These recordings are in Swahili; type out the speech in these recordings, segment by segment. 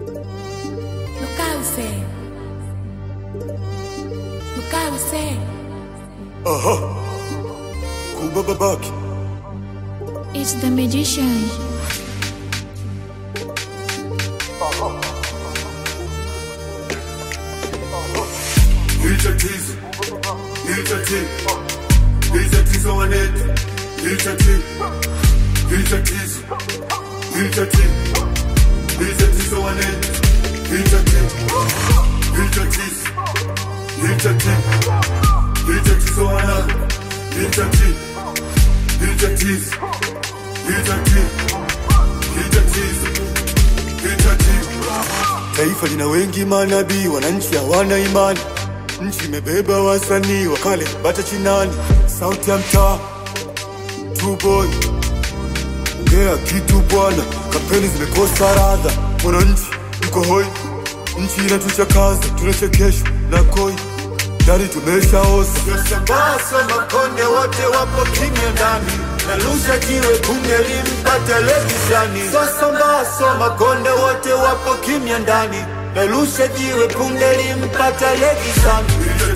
Lukause. Lukause. Aha. Kuba babaki. It's the magician. Hili tatizo. Hili tatizo. Hili tatizo wanetu. Hili tatizo. Hili tatizo. Hili tatizo. Hili tatizo wanetu. Hili tatizo. Hili tatizo. Hili tatizo. Hili tatizo wana. Hili tatizo. Hili tatizo. Hili tatizo. Hili tatizo. Hili tatizo. Taifa lina wengi manabii, wananchi hawana imani. Nchi imebeba wasanii wakale bata chinani, sauti ya mtaa True boy, ongea kitu bwana, kampeni zimekosa radha, mwananchi yuko hoi, nchi inatuchakaza, tunachekeshwa na koi dari tumeshaoza. Sambaso makonde wote wapo kimya ndani, narusha jiwe punge limpate legizani. Sambaso makonde wote wapo kimya ndani, narusha jiwe punge limpate legizani.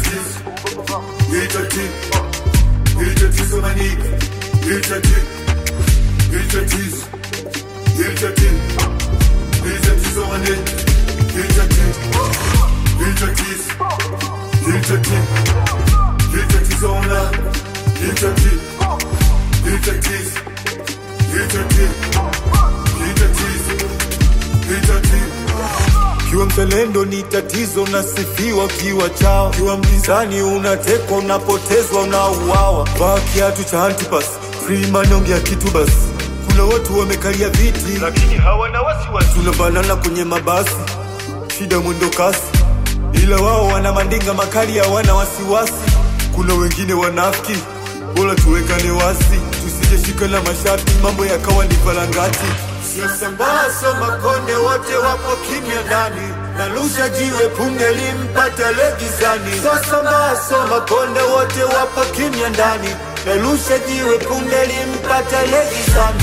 Hili tatizo, hili tatizo manika, hili tatizo, hili tatizo, hili tatizo, hili tatizo maneno, hili tatizo, hili tatizo, hili tatizo, hili tatizo wana, hili tatizo, hili tatizo, hili tatizo, hili tatizo, hili tatizo. Kiwa mzalendo ni tatizo, unasifiwa kiwa chao. Kiwa mpinzani unatekwa, unapotezwa, unauawa. Vaa kiatu cha Antipas, Freeman ongea kitu basi. Kuna watu wamekalia viti, lakini hawana wasiwasi. Tunabanana kwenye mabasi, shida mwendo kasi, ila wao wana mandinga makali, hawana wasiwasi. Kuna wengine wanafiki, bora tuwekane wasi, tusijeshika na mashati, mambo yakawa ni valangati. Sambaso makonde wote wapo kimya ndani, narusha jiwe punge limpate legizani. Sambaso makonde wote wapo kimya ndani, narusha jiwe punge limpate legizani.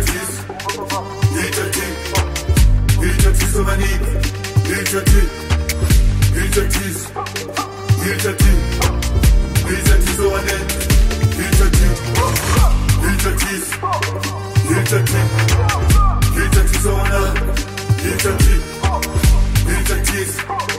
Hili tatizo, hili tatizo manika, hili tatizo, hili tatizo, hili tatizo, hili tatizo wanetu, hili tatizo, hili tatizo, hili tatizo. Hili tatizo wana, hili tatizo, hili tatizo,